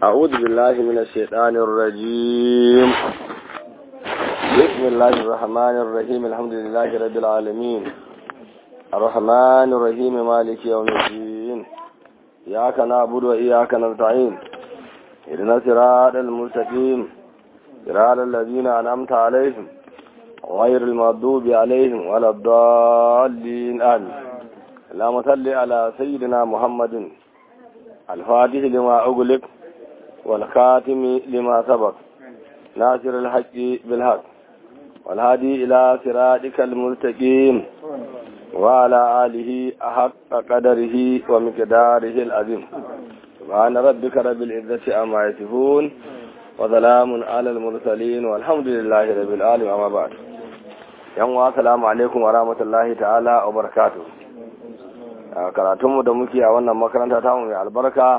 أعوذ بالله من الشيطان الرجيم بسم الله الرحمن الرحيم الحمد لله رب العالمين الرحمن الرحيم مالك يوم الدين إياك نعبد وإياك نستعين إذن صراط المستقيم صراط الذين أنعمت عليهم غير المغضوب عليهم ولا الضالين آمين اللهم صل على سيدنا محمد الفاتح لما أغلق والخاتم لما سبق ناصر الحق بالحق والهادي إلى صراطك المستقيم وعلى آله أحق قدره ومقداره العظيم سبحان ربك رب العزة عما يصفون وسلام على المرسلين والحمد لله رب العالمين أما بعد yan wa salamu alaikum wa rahmatullahi ta'ala wa barakatuh karatunmu da muke a wannan makaranta ta mai albarka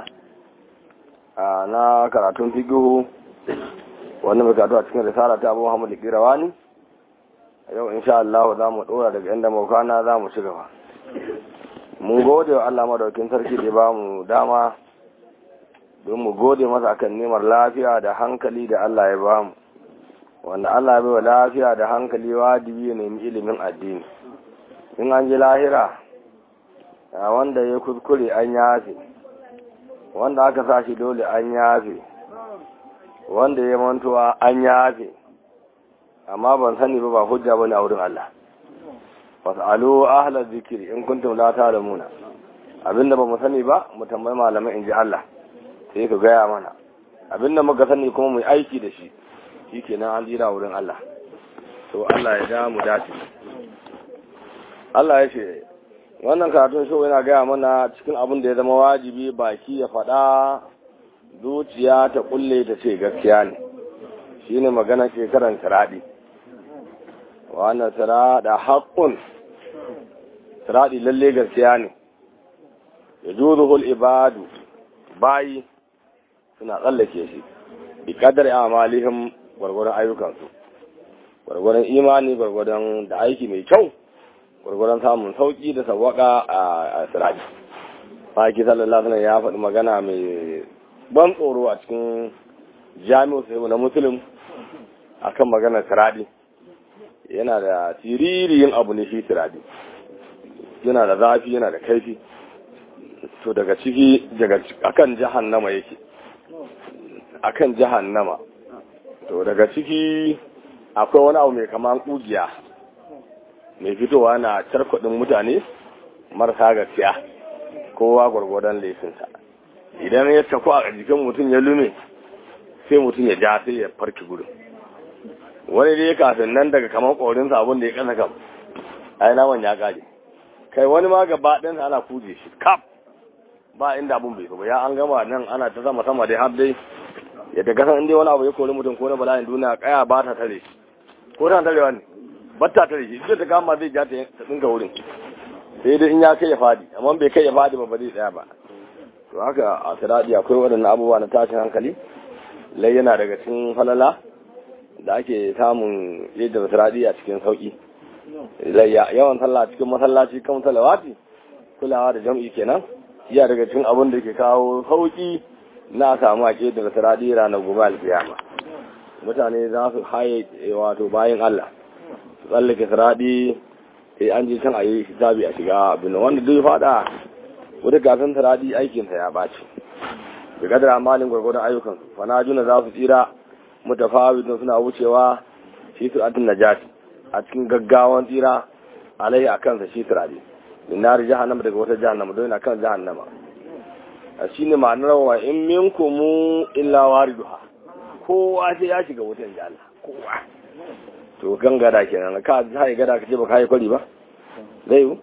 na karatun figihu wanda mai karatu a cikin risala ta abu muhammadu kirawani yau insha Allah za mu dora daga inda maukana za mu ci gaba mun gode wa Allah madaukin sarki da ba mu dama don mu gode masa akan nemar lafiya da hankali da Allah ya ba mu wanda Allah bai wa lafiya da hankali wajibi ya nemi ilimin addini in an ji lahira wanda ya kuskure an yafe wanda aka sa shi dole an yafe wanda ya mantuwa an yafe amma ban sani ba ba hujja bane a wurin Allah fas'alu ahla zikri in kuntum la ta'lamuna abinda ba mu sani ba mu tambayi malamai in ji Allah sai ka gaya mana abinda muka sani kuma mu aiki da shi shikenan an jira wurin Allah to Allah ya da mu dace Allah ya ce wannan karatun shi yana gaya mana cikin abin da ya zama wajibi baki ya faɗa zuciya ta kulle ta ce gaskiya ne shine magana shekaran siradi wannan sirada haƙƙun siradi lalle gaskiya ne ya juzuhul ibadu bayi suna tsallake shi bi kadar amalihim gwargwadon ayyukansu gwargwadon imani gwargwadon da aiki mai kyau gwargwadon samun sauki da sawaka a siraji faki sallallahu alaihi ya faɗi magana mai ban tsoro a cikin jami'u sai na musulun akan maganar siradi yana da siririyin abu ne shi siradi yana da zafi yana da kaifi to daga ciki daga akan jahannama yake akan jahannama to daga ciki akwai wani abu mai kaman kugiya mai fitowa na carkwadin mutane marasa gaskiya kowa gwargwadon laifinsa idan ya tafi a jikin mutum ya lume sai mutum ya ja sai ya farki gudun wani dai kafin nan daga kamar korinsa abin da ya kasa kam ai naman ya gaje kai wani ma gaba ɗinsa ana kuje shi kaf ba inda abun bai ba ya an gama nan ana ta sama sama dai har dai yadda kasan inda wani abu ya kori mutum ko na bala'in duniya kaya ba ta tare shi ko ta tarewa ne ba ta tare shi ita ta kama zai ja ta tsinka wurin sai dai in ya kai ya fadi amma bai kai ya fadi ba ba zai tsaya ba to haka a siradi akwai waɗannan abubuwa na tashin hankali lai yana daga cikin falala da ake samun yadda siradi a cikin sauki yawan sallah cikin masallaci kan salawati kulawa da jam'i kenan iya daga cikin abin da ke kawo sauki na samu ake daga siradi ranar gobe alkiyama mutane za su haye wato bayan Allah su tsallake siradi sai an ji can a yi hisabi a shiga abin wanda duk fada wata gasan siradi aikinsa ya ɓaci da kadar amalin gwargwadon ayyukan fana juna za su tsira mutafawidun suna wucewa shi siratin najati a cikin gaggawan tsira alaihi a kansa shi siradi min nari jahannama daga wata jahannama don yana kan jahannama a shi ne ma'anar wa in minkumu illa wariduha kowa sai ya shiga wutan ji Allah kowa to kan gada kenan ka sai gada ka ce ba kai kwari ba zai yi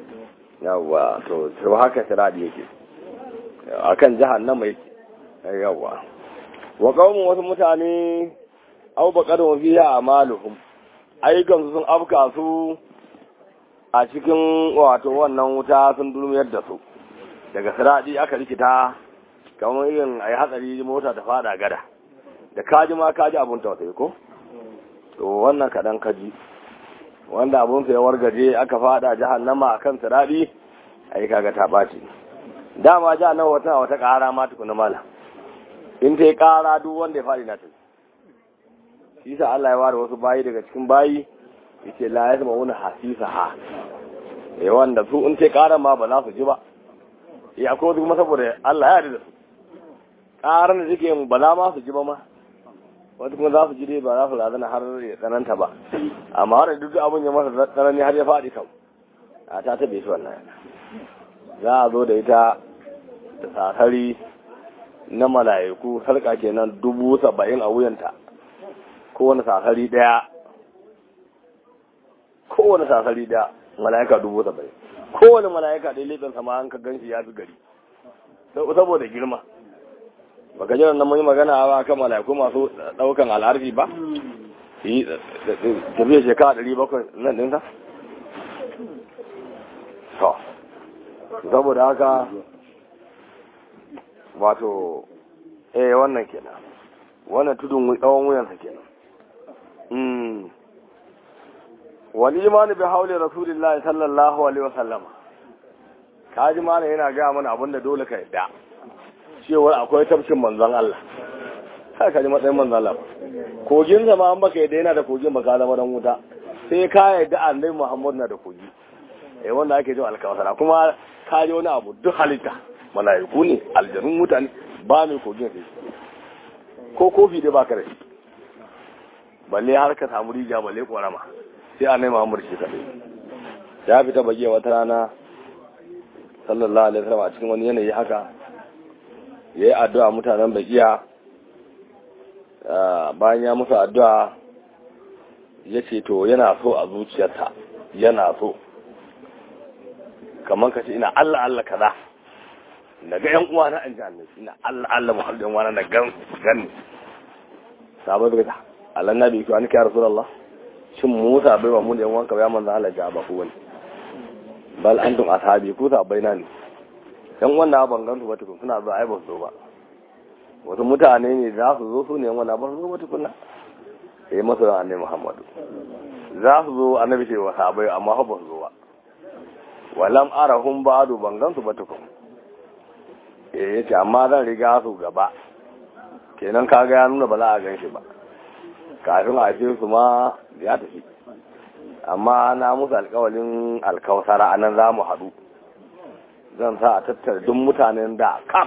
yawa to to haka siradi yake akan jahannama yake yawa wa qaumun wasu mutane aw baqadu fiha amaluhum ayyukan sun afka su a cikin wato wannan wuta sun durmiyar da su daga siradi aka rikita kamar irin ayi hatsari mota ta fada gada da kaji ma kaji abun tausayi ko to wannan kadan kaji wanda abun sai wargaje aka fada jahannama akan siradi ai kaga ta baci dama jahannama wata wata kara ma tukuna mala in ta yi ƙara duk wanda ya faɗi na ta shi sa Allah ya ware wasu bayi daga cikin bayi yace la ya zama wani hasisa ha eh wanda su in ta yi ƙara ma ba za su ji ba ya akwai wasu kuma saboda Allah ya yarda da su ƙarar da suke yin ba za ma su ji ba ma wata kuma za su ji dai ba za su razana har ya tsananta ba amma har duk abin ya masa tsanani har ya faɗi kam a ta taɓe shi wannan za a zo da ita da sasari na mala'iku sarka kenan dubu saba'in a wuyanta kowane sasari ɗaya kowane sasari ɗaya mala'ika dubu saba'in kowane mala'ika ɗaya laifin sama an ka gan shi ya fi gari saboda girma baka jiran nan mun yi magana ba kan mala'iku masu daukan al'arfi ba yi tafiya shekara ɗari bakwai nan ɗinsa to saboda haka wato eh wannan kenan wannan tudun tsawon wuyansa kenan wal imani bi hauli rasulillahi sallallahu alaihi wasallama kaji mana yana ga mana abinda dole ka yadda cewar akwai tafshin manzon Allah sai ka ji matsayin manzon Allah kogin zama an baka yadda yana da kogin baka zama dan wuta sai ka yadda annabi Muhammad na da kogi eh wanda ake jin alkawasara kuma ka ji wani abu duk halitta malaiku ne aljanun mutane ba mai kogin sai ko kofi dai baka da shi balle har ka samu rijiya balle korama sai annabi Muhammad shi kadai ya fita bage wata rana sallallahu alaihi wasallam a cikin wani yanayi haka ya yi addu'a mutanen bakiya bayan ya musu addu'a ya ce to yana so a zuciyarta yana so kamar ka ce ina Allah Allah kaza na ga yan uwa na an ji annabi ina Allah Allah mu halin wani na gan gani sabo bi ta Allah nabi ki wani ya rasulullah shin Musa bai wa mu da yan wanka ya manzo Allah ja ba ku wani bal antum ashabi ku ta baina ne yan wannan ban gansu ba tukun suna zuwa ai ba su zo ba wasu mutane ne za su zo su ne wannan ba su zo ba tukunna sai masu ran annabi Muhammadu za su zo annabi ce wa sahabbai amma ba su zo ba walam arahum ba'du ban gansu ba tukun eh yace amma zan riga su gaba kenan kaga ya nuna ba za a gan shi ba kafin a ce su ma ya tafi amma na musu alkawalin alkawasara anan za mu haɗu zan sa a tattara duk mutanen da kam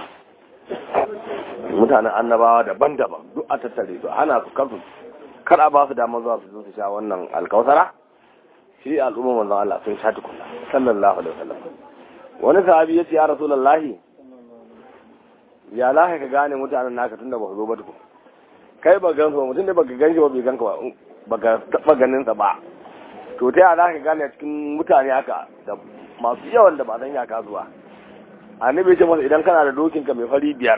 mutanen annabawa daban-daban duk a tattare su ana su kansu kar a ba su damar zuwa su zo su sha wannan alkawasara shi al'umma manzon Allah sun sha tukunna sallallahu alaihi wasallam wani sahabi ya ce ya rasulullahi ya lahi ka gane mutanen naka tunda ba su zo ba tukun kai ba gansu ba mutum da baka ganshi ba bai ganka ba baka taba ganin sa ba to ta yaya ka gane cikin mutane haka da masu yawan da ba san ya zuwa annabi ce masa idan kana da dokin ka mai fari biyar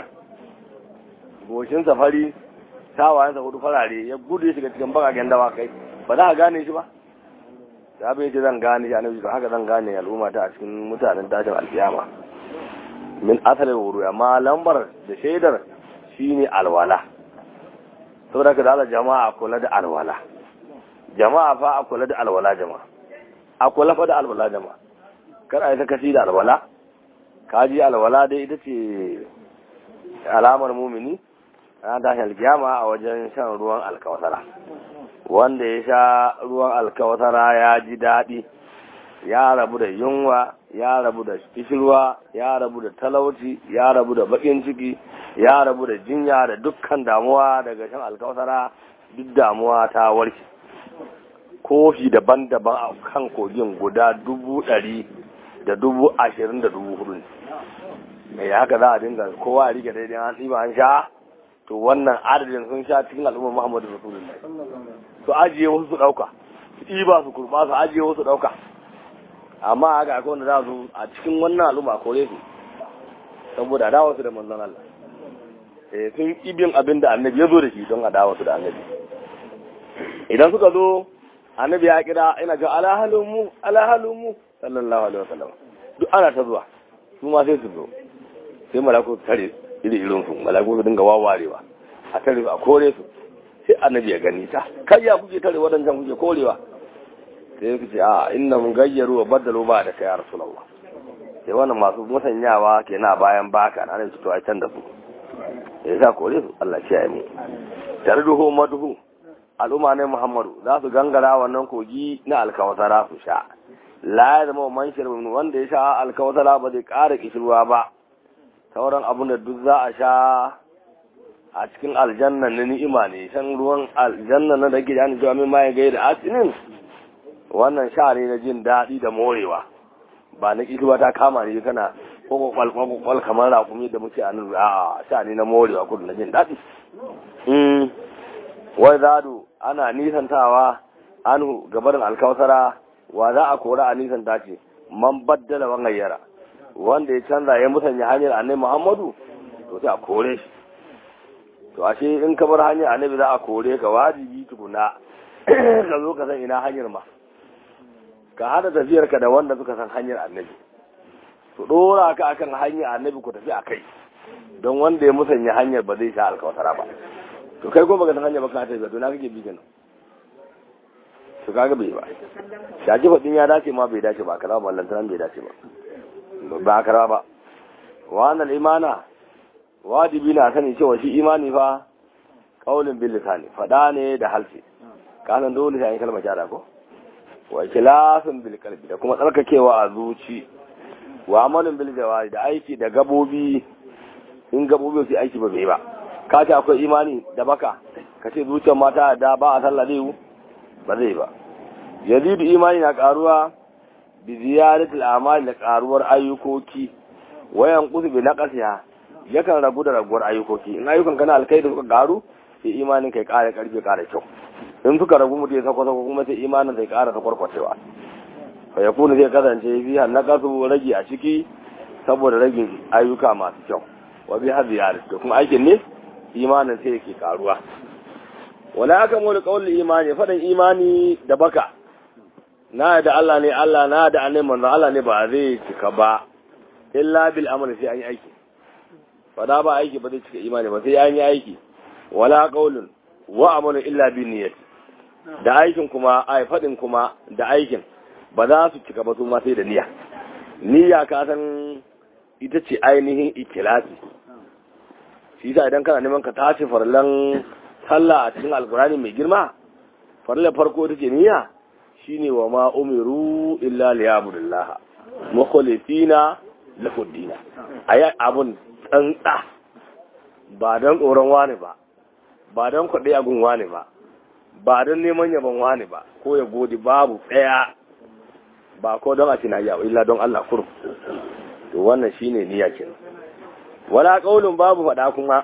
goshin safari tawayen sa hudu farare ya gudu ya shiga cikin bakaken dawa kai ba za ka gane shi ba da abin ce zan gane shi annabi to haka zan gane al'umma ta a cikin mutanen tashin alkiyama min asalin wuru amma lambar da shaidar shine alwala saboda ka da jama'a kula da alwala jama'a fa a kula da alwala jama'a a kula fa da alwala jama'a kar a yi sakaci da alwala kaji alwala dai ita ce alamar mumini ana tashi alkiyama a wajen shan ruwan alkawasara wanda ya sha ruwan alkawasara ya ji daɗi ya rabu da yunwa ya rabu da kishirwa ya rabu da talauci ya rabu da bakin ciki ya rabu da jinya da dukkan damuwa daga shan alkawasara duk damuwa ta warke kofi daban-daban a kan kogin guda dubu ɗari da dubu ashirin da dubu hudu ne mai haka za a dinga kowa a rike daidai an ɗiba an sha to wannan adadin sun sha cikin al'ummar muhammadu rasulullahi su ajiye wasu su ɗauka su ɗiba su kurɓa su ajiye wasu ɗauka amma haka akwai wanda za su a cikin wannan al'umma kore su saboda adawa su da manzon Allah eh sun ibin abin da annabi ya zo da shi don adawa su da annabi idan suka zo annabi ya kira ina ga alahalun mu alahalun mu sallallahu alaihi wasallam duk ana ta zuwa su ma sai su zo sai malaku su tare iri irin su malaku su dinga wawarewa a tare su a kore su sai annabi ya gani ta kai ya kuke tare wadannan kuke korewa sai su ce a inna mun gayyaru wa baddalu ba da kai ya rasulullah sai wannan masu musanyawa kenan bayan baka na ne to ai can da su ya sa kore su Allah kiyaye mu tarduhu madhu al'umma ne Muhammadu za su gangara wannan kogi na alkawasara su sha la ya zama man shirbin wanda ya sha alkawasara ba zai ƙara kishirwa ba sauran abin da duk za a sha a cikin aljanna na ni'ima ne shan ruwan aljanna na da ke da cewa min ma ya gaida asinin wannan sha ne na jin daɗi da morewa ba na kishirwa ta kama ne kana kwakwal kwakwal kamar rakumi da muke a nan a sha ne na morewa kudu na jin daɗi wai zadu ana nisantawa anhu gabarin alkawasara wa za a kora a nisanta ce man baddala wan gayyara wanda ya canza ya musanya hanyar annabi muhammadu to sai a kore shi to ashe in ka bar hanyar annabi za a kore ka wajibi tukuna ka zo ka san ina hanyar ma ka hada tafiyar ka da wanda suka san hanyar annabi to dora ka akan hanyar annabi ku tafi a kai don wanda ya musanya hanyar ba zai sha alkawasara ba to kai ko baka san hanya ba ka tafi to na kake bi kenan to kaga bai ba shaji fadin ya dace ma bai dace ba kaza ba lantaran bai dace ba ba kara ba wannan imana wajibi na sani cewa shi imani fa qaulun bil lisani fada ne da halsi kanan dole sai kalmar shahada ko wa ikhlasun bil qalbi da kuma tsarkakewa a zuci wa amalin bil jawari da aiki da gabobi in gabobi su aiki ba bai ba ka ce akwai imani da baka ka ce zuciyar mata da ba a sallah zai ba zai ba yazidu imani na karuwa bi ziyaratul amali da karuwar ayyukoki wayan kusu bi naqasiha yakan ragu da raguwar ayyukoki in ayyukan kana alkai da suka karu sai imanin kai kara karfi kara kyau in suka ragu mutum ya sako sako kuma sai imanin sai kara ta kwarkwacewa fa yakunu zai kasance fi naqasu ragi a ciki saboda ragin ayyuka masu kyau wa bi hadiyar da kuma aikin ne imanin sai yake karuwa wala aka mu da kaulin imani faɗin imani da baka na da Allah ne Allah na da annabi manzo Allah ne ba zai cika ba illa bil amali sai an yi aiki fada ba aiki ba zai cika imani ba sai an yi aiki wala qaulun wa amalu illa bi niyyat da aikin kuma ai faɗin kuma da aikin ba za su cika ba su ma sai da niyya niyya ka san ita ce ainihin ikilasi shi yasa idan kana neman ka tace farlan sallah a cikin alkurani mai girma farlan farko ita ce niyya shine wa ma umiru illa liyabudullah mukhlisina lahu dina ayi abun tsantsa ba don tsoron wani ba ba don kwaɗe agun wani ba ba don neman yaban wani ba ko ya godi babu tsaya ba ko don a tina yawo illa don Allah kurum to wannan shine niyya kenan wala qaulun babu faɗa kuma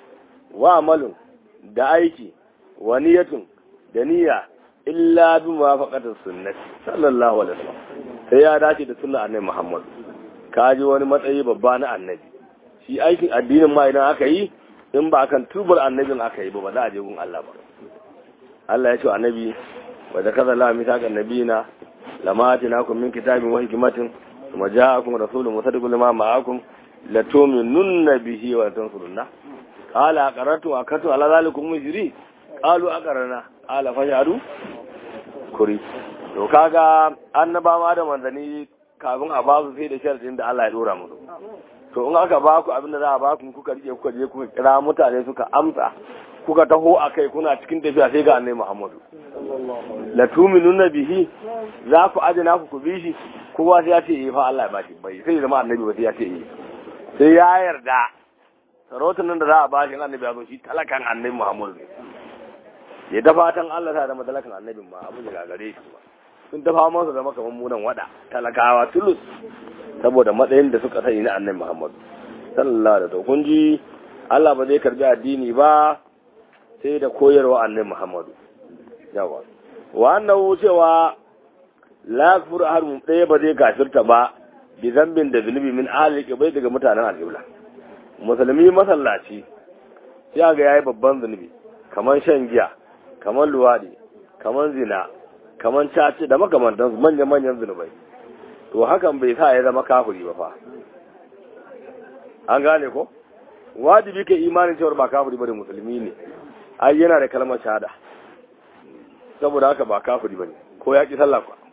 wa amalun da aiki wa niyatun da niyya illa bi muwafaqatis sunnati sallallahu alaihi wasallam sai ya dace da sunnar annabi Muhammad kaji wani matsayi babba na annabi shi aikin addinin ma idan aka yi in ba kan tubar annabin aka yi ba ba za a je gun Allah ba Allah ya ce annabi wa da kaza la mitaka annabina lama atinakum min kitabin wa hikmatin kuma ja'akum rasulun musaddiqun lima ma'akum la tu'minunna bihi wa tansurunna qala aqarratu wa akatu ala zalikum mujri qalu aqarna qala fashadu kuri to kaga annabawa da manzani kafin a ba su sai da sharadin da Allah ya dora musu to in aka ba ku abin da za a ba ku kuka rike kuka je kuka kira mutane suka amsa kuka taho a kai kuna cikin tafiya sai ga annabi Muhammadu la tu'minuna bihi za ku ajina ku ku bi shi kowa sai ya ce eh fa Allah ya bashi bai sai zama annabi ba sai ya ce eh sai ya yarda sarautar nan da za a ba shi annabi ya zo shi talakan annabi Muhammadu ne ya da fatan Allah ta zama talakan annabin ma abin da gagare shi ba sun dafa masa zama kamar munan wada talakawa tulus saboda matsayin da suka sani na annabi Muhammad sallallahu alaihi wasallam kun ji Allah ba zai karbi addini ba sai da koyarwa annabi Muhammad yawa wa annahu cewa la yakfur ahadun ɗaya ba zai kafirta ba bi zambin da zunubi min ahli bai daga mutanen alƙibla musulmi masallaci sai ga yayi babban zunubi kamar shan giya kamar luwadi kamar zina kamar caci da makamantansu manya-manyan zunubai to hakan bai sa ya zama kafiri ba fa an gane ko wajibi kai imanin cewar ba kafiri bane musulmi ne ai yana da kalmar shahada saboda haka ba kafiri bane ko ya ki sallah ba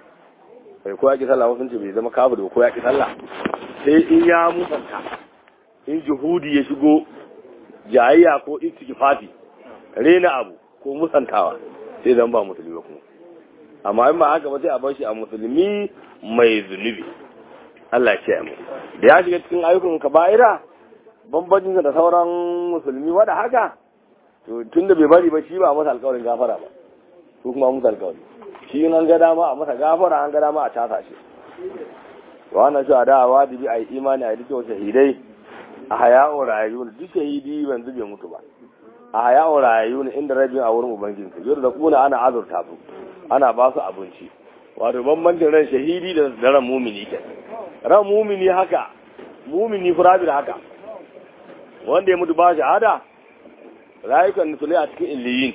sai ko ya ki sallah wasu ce bai zama kafiri ko ya ki sallah sai in ya musanta in juhudi ya shigo jayayya ko istighfati rena abu ko musantawa sai zan ba musulmi ba kuma amma in ba haka ba sai a bar shi a musulmi mai zunubi Allah ya mu da ya shiga cikin ayyukan kaba'ira bambancin da sauran musulmi wada haka to tunda bai bari ba shi ba masa alƙawarin gafara ba ko kuma masa alƙawari shi in an ga dama a masa gafara an ga dama a casa shi wannan shi a da wajibi a yi imani a duk shahidai a haya'u rayuwar duk shahidi ban zube mutu ba a haya'u rayuwar inda rabin a wurin ubangiji yau da kuna ana azurta su ana ba su abinci wato bambancin ran shahidi da ran mumini ke ran mumini haka mumini furabil haka wanda ya mutu ba shahada rayukan nusulai a cikin illiyin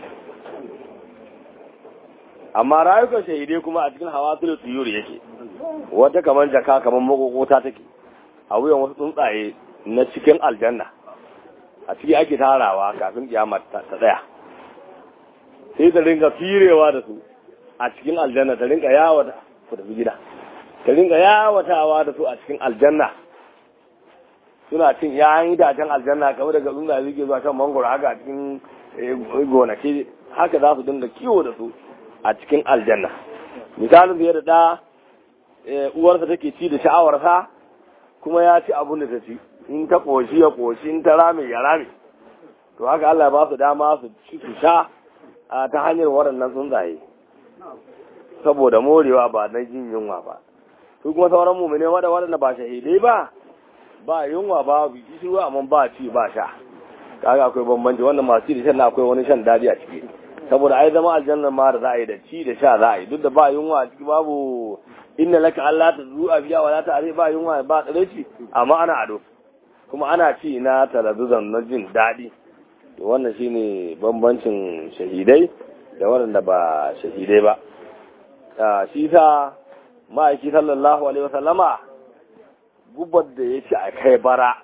amma rayukan shahidai kuma a cikin hawa tulu tsiyuri yake wata kamar jaka kamar makokota take a wuyan wasu tsuntsaye na cikin aljanna a ciki ake tarawa kafin kiyama ta tsaya sai ta ringa firewa da su a cikin aljanna ta ringa yawata su tafi gida ta ringa yawatawa da su a cikin aljanna suna cin yayan itacen aljanna kamar daga tsuntsaye suke zuwa kan mangoro haka a cikin gonaki haka za su dinga kiwo da su a cikin aljanna misalin da da uwarsa take ci da sha'awarsa kuma ya ci abun da ta ci in ta koshi ya koshi in ta rame ya rame to haka Allah ba su dama su ci su sha ta hanyar waɗannan tsuntsaye saboda morewa ba na jin yunwa ba su kuma sauran mumine wada waɗanda ba shahidai ba ba yunwa ba bi kishirwa amma ba ci ba sha kaga akwai bambanci wannan masu ci da shan akwai wani shan dadi a ciki saboda ai zama aljanna ma da za a yi da ci da sha za a yi duk da ba yunwa a ciki babu inna laka Allah ta zuwa biya wala ta are ba yunwa ba tsareci amma ana ado kuma ana ci na talabizan na jin daɗi to wannan shine bambancin shahidai da waɗanda ba shahidai ba shi sa ma'aiki sallallahu alaihi wasallama gubar da ya ci a kai bara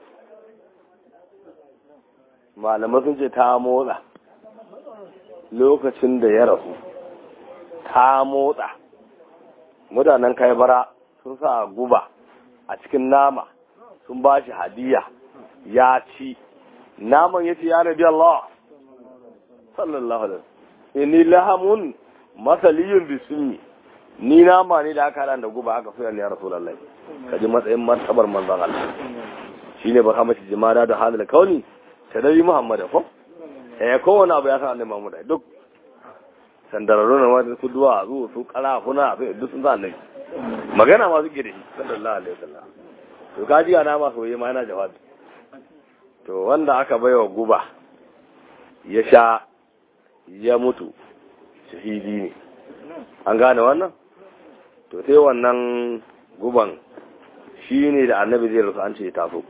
malamai sun ce ta motsa lokacin da ya rasu ta motsa mutanen kai bara sun sa guba a cikin nama sun ba shi hadiya ya ci naman ya ce ya nabi Allah sallallahu alaihi inni lahamun masaliyun bismi ni nama ne da aka da guba aka fi ya rasulullahi kaji matsayin martabar manzon Allah shine ba kama jimada da halal kauni tadari muhammad ko eh kowane abu ya san annabi muhammad duk sandararru na wata su duwa su su karafuna su duk sun san annabi magana ma suke da shi sallallahu alaihi wasallam to kaji ana ma soyayya ma yana jawabi to wanda aka baiwa guba ya sha ya mutu shahidi ne an gane wannan to sai wannan guban shi ne da annabi zai rasu an ce ya taso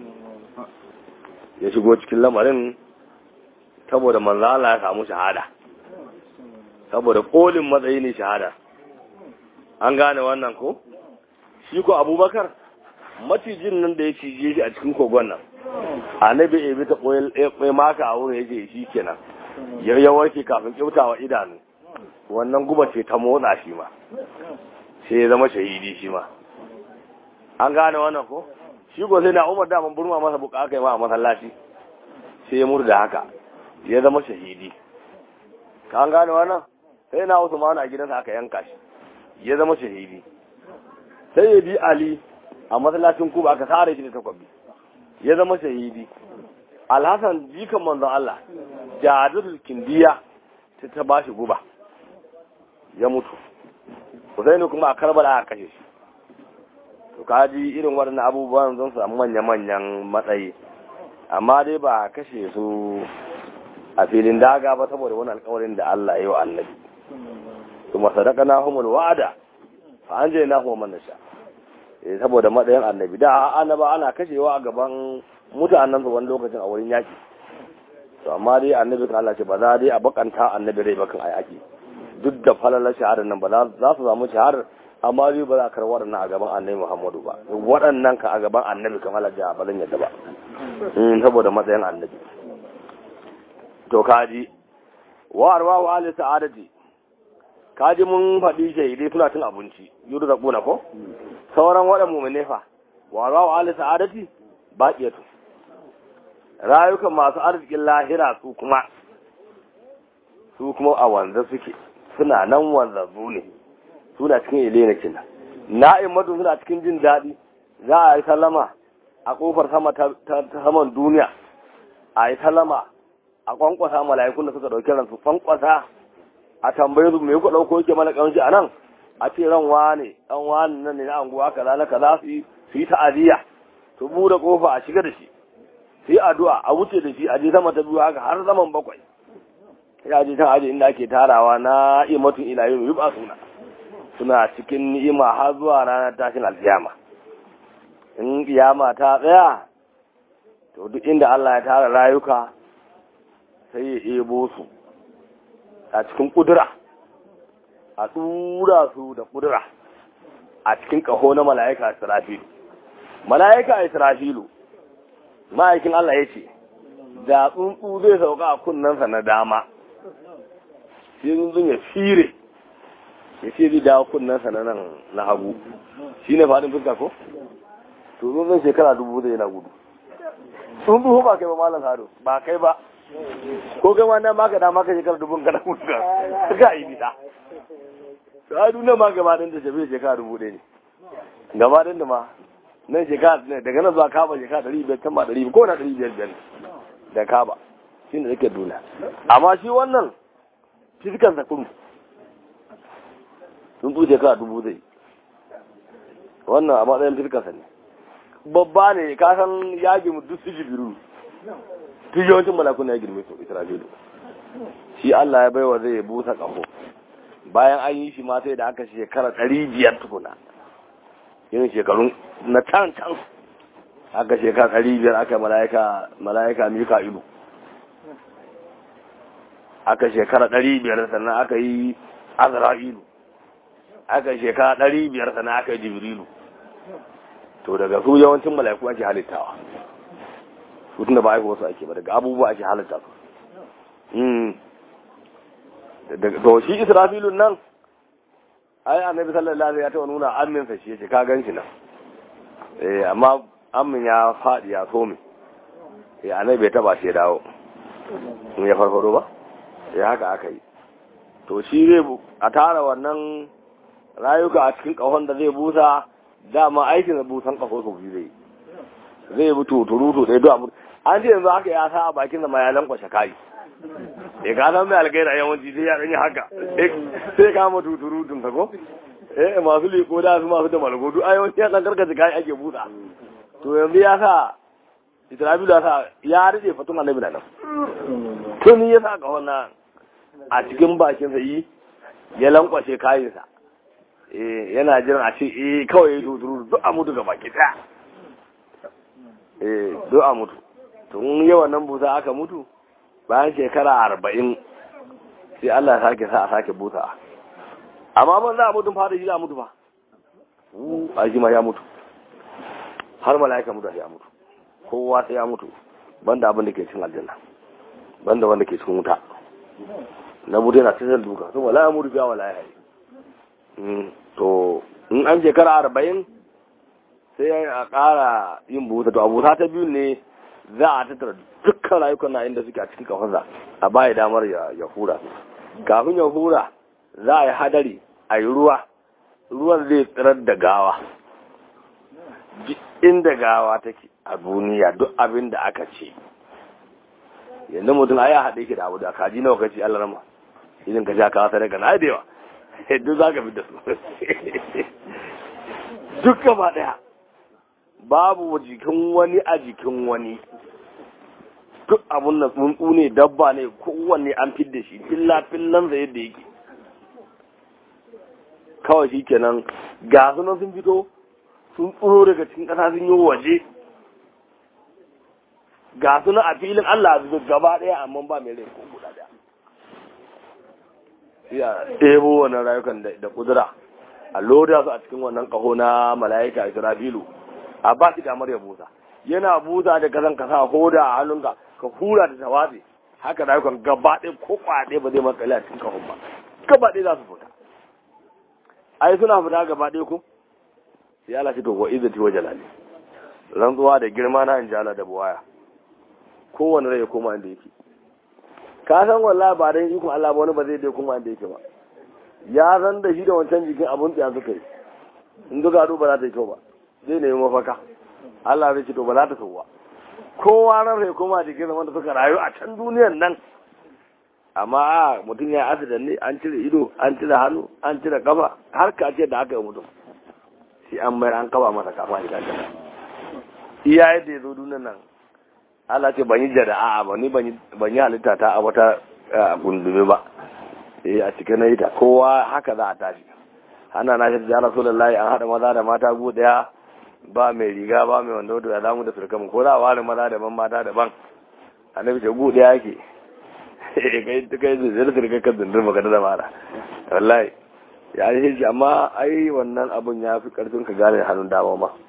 ya shigo cikin lamarin saboda manzo Allah ya samu shahada saboda kolin matsayi ne shahada an gane wannan ko shi ko abubakar macijin nan da ya cije shi a cikin kogon nan annabi ya bi ta koyi maka a wurin yake shi kenan ya warke kafin kyautawa idanu wannan guba ce ta motsa shi ma sai ya zama shahidi shi ma an gane wannan ko shi ko sai na umar da burma masa buka aka yi ma a masallaci sai ya murda haka ya zama shahidi ka an gane wannan sai na usman a gidansa aka yanka shi ya zama shahidi sai ya bi ali a masallacin kuba aka sare shi da takwabi ya zama shahidi alhassan jikan manzon Allah jadul kindiya ta ta bashi guba ya mutu Husaini kuma a Karbala aka kashe shi to kaji irin waɗannan abubuwan zan samu manya-manyan matsayi amma dai ba a kashe su a filin daga ba saboda wani alkawarin da Allah ya yi wa annabi kuma sadaka na humul wa'ada fa an je na kuma nasha eh saboda matsayin annabi da annaba ana kashewa a gaban mutanen su wani lokacin a wurin yaki to amma dai annabi kan Allah ce ba za dai a bakanta annabi rai bakan a yaki duk da falalar shahadar nan ba za su samu shahadar amma dai ba za a karɓi waɗannan a gaban annabi Muhammadu ba waɗannan ka a gaban annabi kamar Allah ba zan yadda ba saboda matsayin annabi to kaji wa arwa wa ali sa'adati kaji mun faɗi shahidai suna cin abinci yudu da kuna ko sauran waɗan mu'mine fa wa arwa wa ali sa'adati baqiyatu rayukan masu arzikin lahira su kuma su kuma a wanzu suke suna nan wanzazzu ne suna cikin ilena kenan na'in madu suna cikin jin daɗi za a yi sallama a ƙofar sama ta saman duniya a yi sallama a kwankwasa mala'ikun da suka ɗauki ransu kwankwasa a tambayi su me ku ɗauko yake mana ƙamshi a nan a ce ran wane ɗan wane nan ne na anguwa kaza na kaza su yi su yi ta'aziyya su buɗe ƙofa a shiga da shi su yi addu'a a wuce da shi a je sama ta biyu haka har zaman bakwai ya je can aje inda ake tarawa na imatun ilayin yuba suna suna cikin ni'ima har zuwa ranar tashin alkiyama in kiyama ta tsaya to duk inda Allah ya tara rayuka sai ya ebo su a cikin kudura a tura su da kudura a cikin kaho na mala'ika Israfilu mala'ika Israfilu ma'aikin Allah ya ce da tsuntsu zai sauka a kunnensa na dama sai tsuntsun ya fire ya ce zai dawo kunnensa na nan na hagu shi ne faɗin fuska ko? to tsuntsun shekara dubu zai yana gudu tsuntsu ba kai ba malam hado ba kai ba ko kai wannan maka da maka shekara dubun kana gudu ka ga yi nisa to ai duniya ma gaba ɗin da shafi shekara dubu ɗaya ne gaba ɗin da ma nan shekara daga nan zuwa kaba shekara ɗari biyar can ba ɗari biyar ko na ɗari biyar biyar da kaba shi ne yake duniya amma shi wannan fiskan sa kurum sun tsuce shekara dubu zai wannan a matsayin fiskan sa ne babba ne ka san ya girma duk su jibiru duk yawancin malakun ya girme su isra'ilu shi Allah ya baiwa zai busa ƙaho bayan an yi shi ma sai da aka shekara ɗari biyar tukuna yin shekarun na can can aka shekara ɗari biyar aka mala'ika mala'ika mika ilu aka shekara ɗari biyar sannan aka yi azra'ilu aka shekara ɗari biyar sannan aka yi jibrilu to daga su yawancin mala'iku ake halittawa su tunda ba aiko wasu ake ba daga abubuwa ake halitta su to shi israfilun nan ai annabi sallallahu alaihi ya taɓa nuna aminsa shi yace ka gan shi nan eh amma amin ya faɗi ya so min eh annabi bai taba shi ya dawo in ya farfado ba sai haka aka yi to shi zai a tara wannan rayuka a cikin kahon da zai busa dama aikin da busan kaho sau biyu zai zai bi tuturutu ɗaya duwa an ce yanzu haka ya sa a bakin da ma ya lankwashe kayi ya ka san mai algaira yawanci sai ya ɗanyi haka sai kama tuturutun ka ko eh masu liko da su masu da malgodu a yawanci ya ɗan karkace kayi ake busa to yanzu ya sa isra'ilu ya sa ya rike fatun annabi na nan tun ya sa kahon na a cikin bakin sa yi ya lankwashe kayansa eh yana jiran a ce eh kawai ya tuturu duk a mutu gaba ki daya eh duk a mutu tun yawan nan busa aka mutu bayan shekara arba'in sai Allah ya sake sa a sake busa amma ban za a mutu fara shi za a mutu ba a shi ma ya mutu har mala'ika mutu ya mutu kowa sai ya mutu banda abin da ke cikin aljanna banda wanda ke cikin wuta na mutu yana cikin duka sun wala ya mutu biya wala ya yi to in an shekara arba'in sai a ƙara yin buta to abuta ta biyu ne za a tattara dukkan rayukan na inda suke a cikin kafansa a baya damar ya hura kafin ya hura za a yi hadari a yi ruwa ruwan zai tsirar da gawa duk inda gawa take a duniya duk abin da aka ce yanzu mutum ai ya haɗe ki da abu da kaji nawa kaci Allah rama idan ka sha kawo sadaka na da yawa duk za ka fi da su duk gaba ɗaya babu jikin wani a jikin wani duk abun na tsuntsu ne dabba ne kowanne an fi da shi filla fillan sa yadda yake kawai shi kenan ga sunan sun fito sun tsoro daga cikin ƙasa sun yi waje ga suna a filin Allah a gaba ɗaya amma ba mai rai ko guda ɗaya ya ɗebo wannan rayukan da kudura a loda su a cikin wannan ƙaho na mala'ika israfilu a ba shi damar ya busa yana busa da kasan ka sa hoda a hannunka ka hura da tawazi haka rayukan gaba ɗaya ko kwaɗe ba zai makale a cikin ƙahon ba gaba ɗaya za su fita ai suna fita gaba ɗaya ko sai Allah ce to wa izzati wa jalali rantsuwa da girma na in jala da buwaya kowane rai ya koma inda yake ka san wallahi ba dan ikon Allah ba wani ba zai dai koma inda yake ba ya san da shi da wancan jikin abun tsaya suka yi in duka ba za ta yi kyau ba zai nemi mafaka Allah zai ce to ba za ta so ba kowa ran sai koma jikin wanda suka rayu a can duniyan nan amma a mutum ya asidan ne an cire ido an cire hannu an cire kafa har ka ce da aka yi mutum sai an mayar an kaba masa kafa da kaga iya yadda ya zo duniyan nan Allah ce ban yi jada'a ba ni ban yi halitta ta a wata gundume ba eh a cikin nayi ta kowa haka za a tashi hana na shi ya rasulullahi an hada maza da mata gu daya ba mai riga ba mai wanda wato ya zamu da surkamu ko za a ware maza daban mata daban annabi ce gu daya yake kai kai zai da surkai kan zindir maka da mara wallahi ya yi shi amma ai wannan abun ya fi karfin ka gane hannun dama ma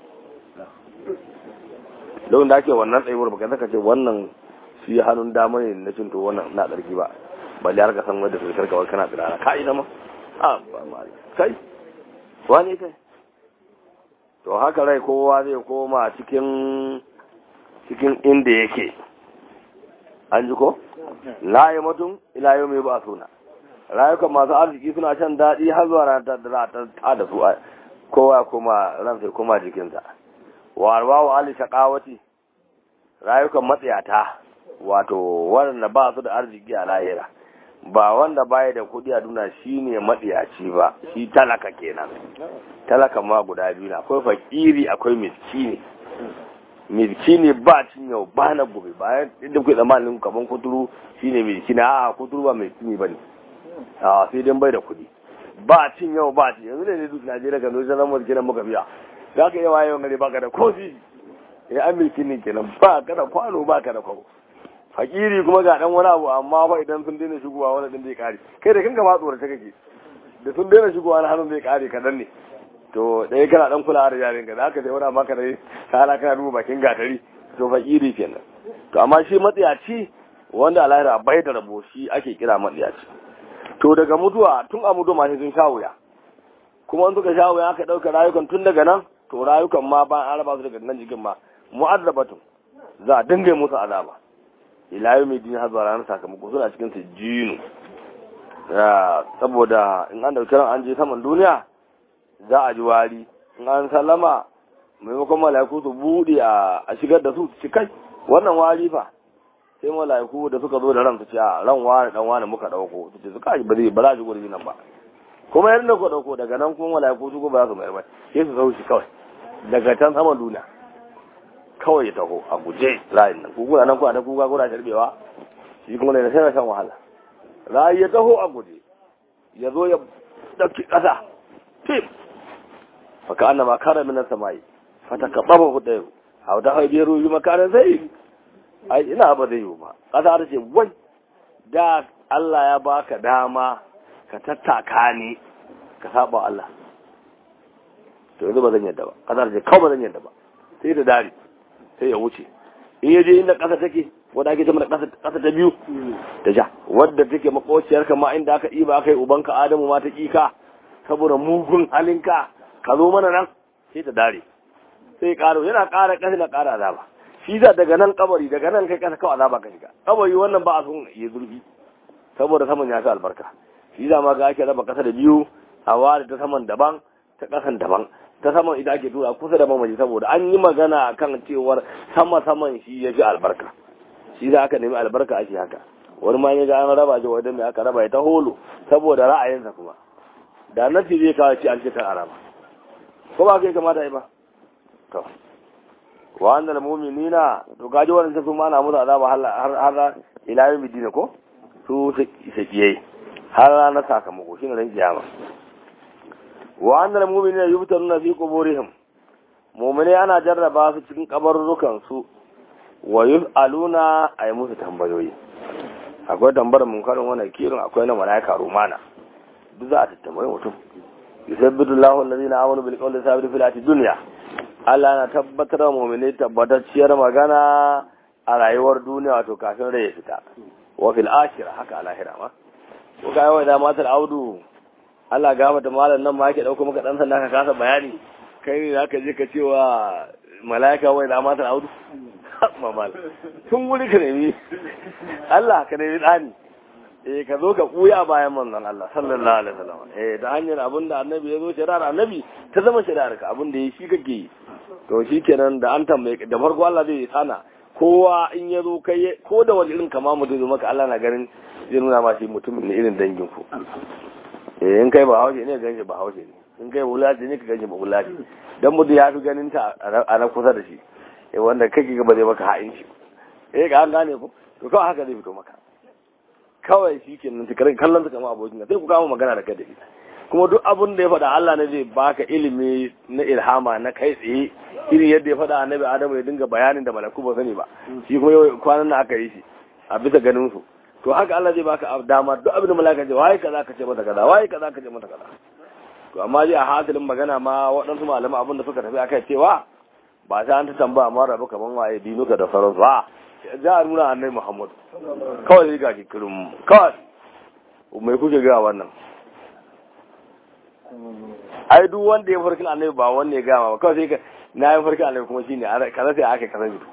don da ake wannan tsayuwar baka zaka ce wannan shi hannun dama ne na cinto wannan na tsarki ba balle har ka san wanda surkar kawai kana tsirara ka ina ma a ba ma kai wani kai to haka rai kowa zai koma cikin cikin inda yake an ji ko la yi mutum ila yau mai ba suna rayukan masu arziki suna shan daɗi har zuwa ranar da za ta da su kowa kuma ran sai kuma jikinsa wa arwahu ali shaqawati rayukan matsayata wato wanda ba su da arziki a lahira ba wanda baya da kuɗi a duna shine matsiyaci ba shi talaka kenan talaka ma guda biyu na akwai fakiri akwai miskini miskini ba cin yau ba na gobe bayan inda kuke tsammanin kaman kuturu shine miskini a kuturu ba miskini bane a sai dan bai da kuɗi ba cin yau ba cin yanzu ne duk Najeriya kan zo zan mu kenan muka biya za ka yi wayewa gari baka da kofi ya an miskini kenan ba ka da kwano ba ka da kwano fakiri kuma ga dan wani abu amma fa idan sun daina shigowa wani din zai kare kai da kanka ma tsorace kake da sun daina shigowa na hannun zai kare kadan ne to dai kana dan kula da yarin ka zaka dai wani maka dai kala kana duba bakin gatari to fakiri kenan to amma shi matsiyaci wanda alahira bai da rabo shi ake kira matsiyaci to daga mutuwa tun a mutuwa ma sai sun sha wuya kuma in suka sha wuya aka dauka rayukan tun daga nan to rayukan ma ba an raba su daga nan jikin ma mu'azzabatun za a dinga musu azaba ila yau mai dini har zuwa ranar sakamako suna cikin su jinu saboda in an dauki ran an je saman duniya za a ji wari in an sallama maimakon mala'iku su buɗe a shigar da su su ci kai wannan wari fa sai mala'iku da suka zo da ran su ce a ran wani dan wani muka dauko su ce su kai ba zai ba za ji gurin nan ba kuma yadda ku dauko daga nan kuma mala'iku su ba za su mayar ba sai su sauki kawai daga can saman duniya kawai ya taho a guje layin nan kukuna nan kuna ta kuka kuna sharbewa shi kuma ne sai shan wahala rayi ya taho a guje ya zo ya dauki kasa tim faka annama kara minan samai fata ka baba ku dayo a wata haibe ruhi makaran sai ai ina ba zai yi ba kasa ta ce wai da Allah ya baka dama ka tattaka ni ka saba Allah to yanzu ba zan yadda ba kasa ta ce kawai ba zan yadda ba sai da dare sai ya wuce in yaje inda ƙasa take wadda ake zama da ƙasa ta biyu ta ja wadda take makociyar ma inda aka ɗiba aka yi ubanka adamu ma ta ƙika saboda mugun halinka ka zo mana nan sai ta dare sai ƙaro yana ƙara ƙasa na ƙara azaba shi za daga nan kabari daga nan kai ƙasa kawai azaba ka shiga kabari wannan ba a son ya zurfi saboda saman ya fi albarka shi za ma ga ake raba ƙasa da biyu a ware ta saman daban ta ƙasan daban ta saman ita ake tura kusa da mamaji saboda an yi magana kan cewar sama saman shi ya fi albarka shi za aka nemi albarka ake haka wani ma ya ga an raba shi wadda mai aka raba ya ta holo saboda ra'ayinsa kuma da nan zai kawo ci an cikin araba ko ba kai kamata yi ba to wa annal mu'minina to gaji wannan sai kuma ana musu azaba har har ila yawmi din ko su sakiyai har ranar sakamako shine ran kiyama wa annal mu'minina yubtaruna fi quburihim mu'mini ana jarraba su cikin kabarrukan su wa yus'aluna ay musu tambayoyi akwai tambayar munkarin wannan kirin akwai na malaika rumana duk za a tattambaye mutum yusabbitu Allahu allazina amanu bil qawli sabit fil hayati dunya Allah na tabbatar da mu'mini tabbatacciyar magana a rayuwar duniya wato kafin rai ya fita wa fil akhirah haka a lahira ma ko kai wai da matar audu Allah ga mata malam nan ma yake dauko maka dan sanda ka kasa bayani kai ne zaka je ka cewa malaika wai da matar audu mamal tun wuri ka nemi Allah ka nemi ɗani eh ka zo ka kuya bayan manzon Allah sallallahu alaihi wasallam eh da hanyar abin da annabi ya zo shari'ar annabi ta zama shari'ar ka abin da ya shi kake yi to shikenan da an tambaye da farko Allah zai sana kowa in ya zo kai ko da wani irin kama mutum zo maka Allah na ganin zai nuna ma shi mutumin ne irin dangin ku eh in kai ba haushe ne ganshi ba haushe ne in kai wulaji ne ka ganshi ba wulaji dan mutum ya fi ganin ta a na kusa da shi eh wanda kake ga ba zai maka ha'in shi eh ga an gane ko to kawai haka zai fito maka kawai shi ke nan tikarin kallon su kama abokin sai ku kama magana da kai da ita kuma duk abin da ya faɗa Allah ne zai baka ilimi na ilhama na kai tsaye irin yadda ya faɗa annabi Adamu ya dinga bayanin da malaku ba sani ba shi kuma yau kwanan nan aka yi shi a bisa ganin su to haka Allah zai baka dama duk abin da malaka ce waye kaza ka ce mata kaza waye kaza ka ce mata kaza to amma ji a hasilin magana ma waɗansu malama abin da suka tafi akai cewa ba sai an ta tambaya ma rabu kaman waye dinuka da sauransu ba za a nuna annai muhammadu kawai zai ga kikirin kawai mai kuke ga wannan ai duk wanda ya farkin annabi ba wanda ya gama ba kawai sai ka na yi farkin annabi kuma shine kaza sai aka kaza bitu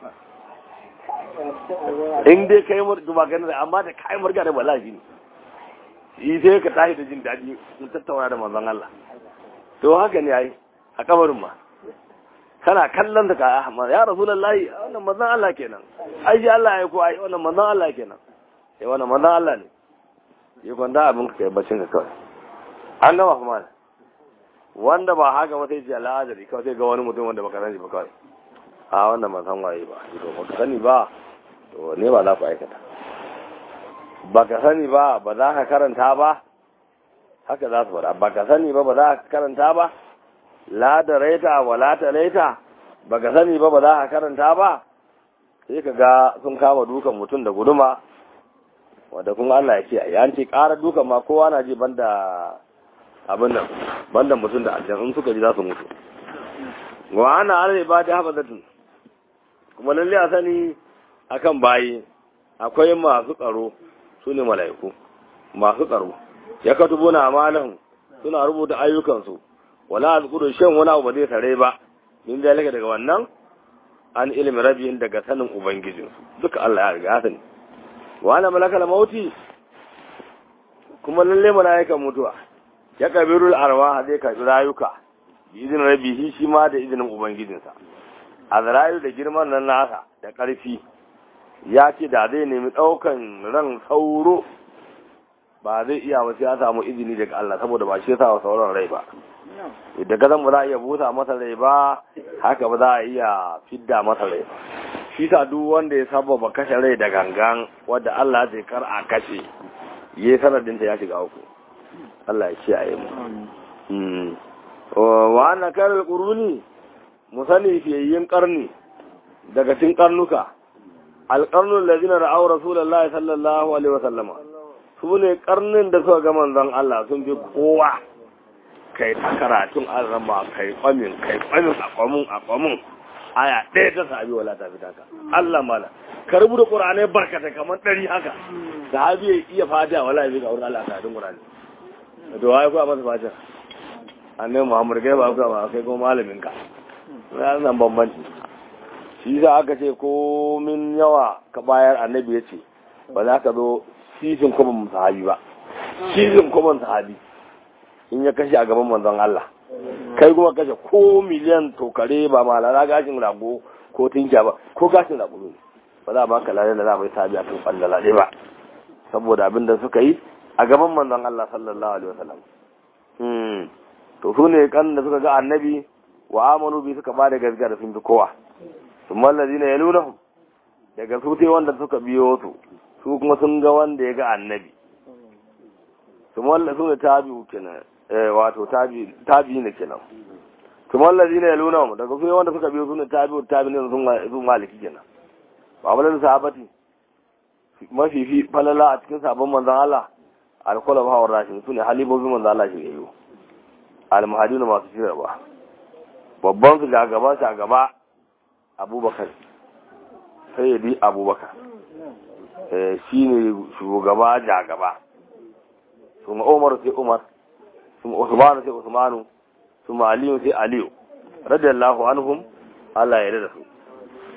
in dai kai murga ba ganin amma da kai murga da bala shine shi sai ka tashi da jin daɗi mun tattauna da manzon Allah to haka ne ai a kabarin ma kana kallon da ka Ahmad ya Rasulullahi wannan manzon Allah kenan ai shi Allah ya ko ai wannan manzon Allah kenan eh wannan manzon Allah ne yi kwanda abin ka kai bacin ka kawai an gama kuma wanda ba haka ba sai ji al'adari kawai sai ga wani mutum wanda baka sani ba kawai a wannan ban san waye ba to baka sani ba to ne ba za ku aikata baka sani ba ba za ka karanta ba haka za su faɗa baka sani ba ba za ka karanta ba la da raita wa la ta raita baka sani ba ba za ka karanta ba sai ka ga sun kama dukan mutum da guduma wanda kuma Allah ya ce a yanci ƙara dukan ma kowa na ji banda abin nan banda mutum da aljan in suka ji za su mutu wa ana ala ba da hafazatin kuma lalle a sani akan bayi akwai masu tsaro su ne mala'iku masu tsaro ya katubu na amalan suna rubuta ayyukansu wala azkuru shan wani abu ba zai tare ba min zalika daga wannan an ilmi rabin daga sanin ubangijin duka Allah ya riga sani wa ana malakal mauti kuma lalle malaikan mutuwa ya kabirul arwa zai karbi rayuka bi izinin rabihi shi ma da izinin ubangijinsa azrayu da girman nan nasa da karfi ya ce da zai nemi daukan ran sauro ba zai iya ba sai ya samu izini daga Allah saboda ba shi ya sa wa sauran rai ba idan gazan ba za a iya busa masa rai ba haka ba za a iya fidda masa rai ba shi sa duk wanda ya sababa kashe rai da gangan wadda Allah zai kar a kashe ya sanadin ta ya shiga uku Allah ya kiyaye mu wa ana karar quruni mu sani fiyayyin karni daga cikin karnuka alqarnul ladina ra'aw rasulullahi sallallahu alaihi wasallama su ne karnin da suka ga manzon Allah sun fi kowa kai ta karatun azama kai kwamin kai kwamin a kwamin a kwamin aya ɗaya ta sahabi wala ta fita ka Allah mala ka rubuta qur'anai barkata kamar ɗari haka sahabi ya iya fatiha wala ya ga wurin Allah karatun qur'ani to wai ku masa fatiha annabi Muhammad kai ba ku ba kai ko malamin ka nan bambanci shi za aka ce ko min yawa ka bayar annabi ya ce ba za ka zo sisin kuma sahabi ba sisin kuma sahabi in ya kashe a gaban manzon Allah kai kuma kashe ko miliyan tokare ba malala gashin rago ko tinkiya ba ko gashin rago ne ba za a baka lalle da za a bai sabi a kan kwallala ne ba saboda abin da suka yi a gaban manzon Allah sallallahu alaihi wasallam hmm to su ne kan da suka ga annabi wa amanu bi suka ba da gaskiya da sun fi kowa thumma allazina yalunahum daga su sai wanda suka biyo su su kuma sun ga wanda ya ga annabi thumma allazina tabi'u kenan wato tabi ne kenan kuma allazi ne yaluna mu daga su wanda suka biyo sunan tabi tabi ne sun sun maliki kenan ba wala sahabati mafi fi falala a cikin sabon manzon Allah alkula ba rashin su ne halibobin manzon Allah shi yayo almuhadina masu shirarwa babban su ga gaba shi a gaba abubakar sai ya bi abubakar shi ne shugaba ja gaba su umar sai umar ثم عثمان سي عثمان ثم علي سي علي رضي الله عنهم الله ya yarda su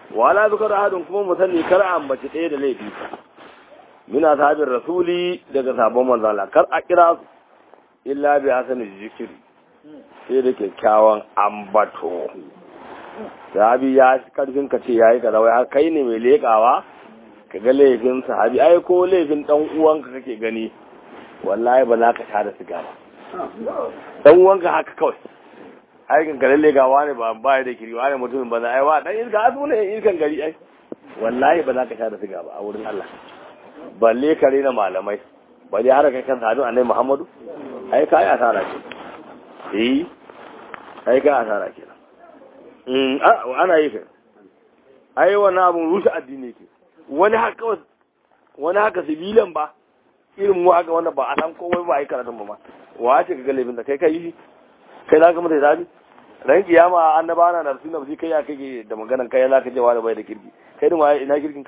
wala zukar ahadun kuma mu sani kar a ambaci ɗaya da laifi muna sahabin rasuli daga sabon manzala kar a kira su illa bi hasanin zikiri sai da kyakkyawan ambato sahabi ya karfin ka ce ya yi kaza wai kai ne mai leƙawa ka ga laifin sahabi ai ko laifin dan uwanka kake gani wallahi ba za ka sha da siga ba dan uwanka haka kawai aikin ka lalle gawa ne ba ba da kiri wani mutumin ba za ai wa dan iska asu ne iskan gari ai wallahi ba za ka sha da siga ba a wurin Allah balle kare na malamai balle har kai kan sadu annabi Muhammadu ai kai asara ce eh ai kai asara kenan mm ana yi kai ai wannan abun rushe addini ke wani haka wani haka sibilan ba irin mu haka wanda ba a san komai ba a yi karatun ba ma wa ce ka ga laifin da kai kai shi kai za ka mata zabi ran kiyama annaba na nafsi nafsi kai ya kake da maganan kai za ka je wani bai da kirki kai din waye ina kirkin ka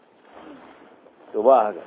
to ba haka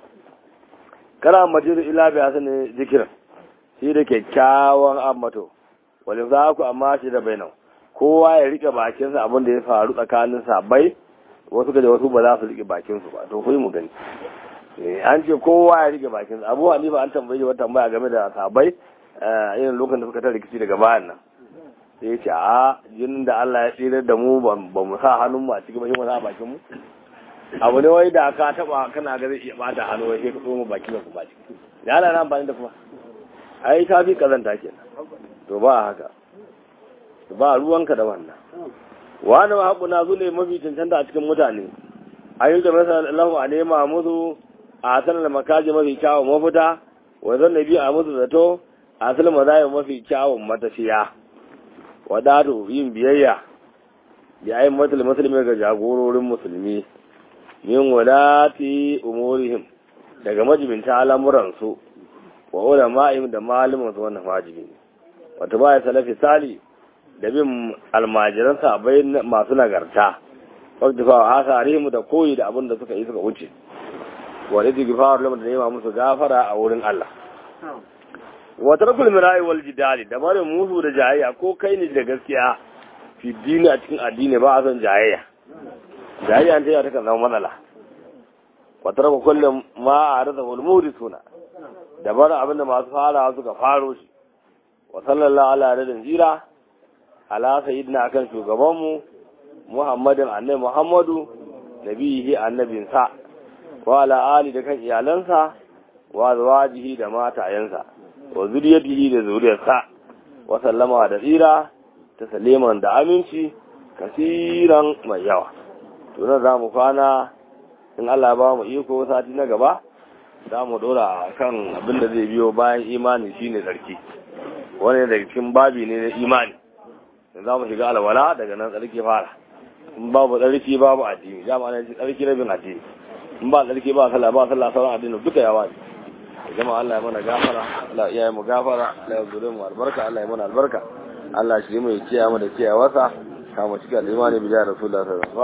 kana majid ila bi hasan zikiran shi da kyakkyawan ammato walin za ku amma shi da bainan kowa ya rike bakinsa abin da ya faru tsakanin sabai wasu gaje wasu ba za su rike bakinsu ba to kai mu gani an ce kowa ya rike bakinsa abu hanifa an tambaye shi wata tambaya game da sabai irin lokacin da suka ta rikici daga bayan nan sai ya ce a jinin da Allah ya tsira da mu ba mu sa hannun mu a cikin bashi mu sa bakin mu abu ne wai da ka taba kana ga zai iya bata hannu wai sai ka tsoma baki ba ku ba ciki da Allah na amfani da kuma ai ka fi kazanta kenan to ba haka ba ruwanka da wannan wani ma haƙuna zu ne mafi cancanta a cikin mutane ayyuka masa lahu a nema musu a sanar makaji mafi kyawun mafita wa zan nabi a musu zato a sanar mazayin mafi kyawun matafiya wadatu yin biyayya da ayin matul musulmi ga jagororin musulmi min wadati umurihim daga majibinta al'amuransu wa ulama'im da malumansu wannan wajibi ne wata baya salafi sali da bin almajiran sabai masu nagarta wadda fa hasa rihimu da koyi da abin da suka yi suka wuce wa da gifawar lamar da nema musu gafara a wurin Allah wa tarkul mirai wal jidali da barin musu da jayayya ko kai ne da gaskiya fi dini a cikin addini ba a son jayayya jayayya ta ta kan zama matsala wa tarku kullum ma a rasa wal suna da barin abin da masu farawa suka faro shi wa sallallahu ala radin jira ala sayyidina akan shugabanmu muhammadin annabi muhammadu nabihi annabinsa wa ala ali da kan iyalansa wa zawajihi da matayensa wa zuriyatihi da zuriyarsa wa sallama da tsira ta saliman da aminci kasiran mai yawa to nan za mu kwana in Allah ba mu iko sati na gaba za mu dora kan abin da zai biyo bayan imani shine tsarki wani daga cikin babi ne na imani za mu shiga alwala daga nan tsarki fara in babu tsarki babu addini dama ne tsarki rabin addini in ba tsarki ba sallah ba sallah sauran addini duka yawa ne jama'a Allah ya mana gafara Allah ya yi mu gafara Allah ya zure mu albarka Allah ya mana albarka Allah shi mu ya kiyaye mu da kiyawarsa kama cikin imani bi da rasulullahi sallallahu alaihi wasallam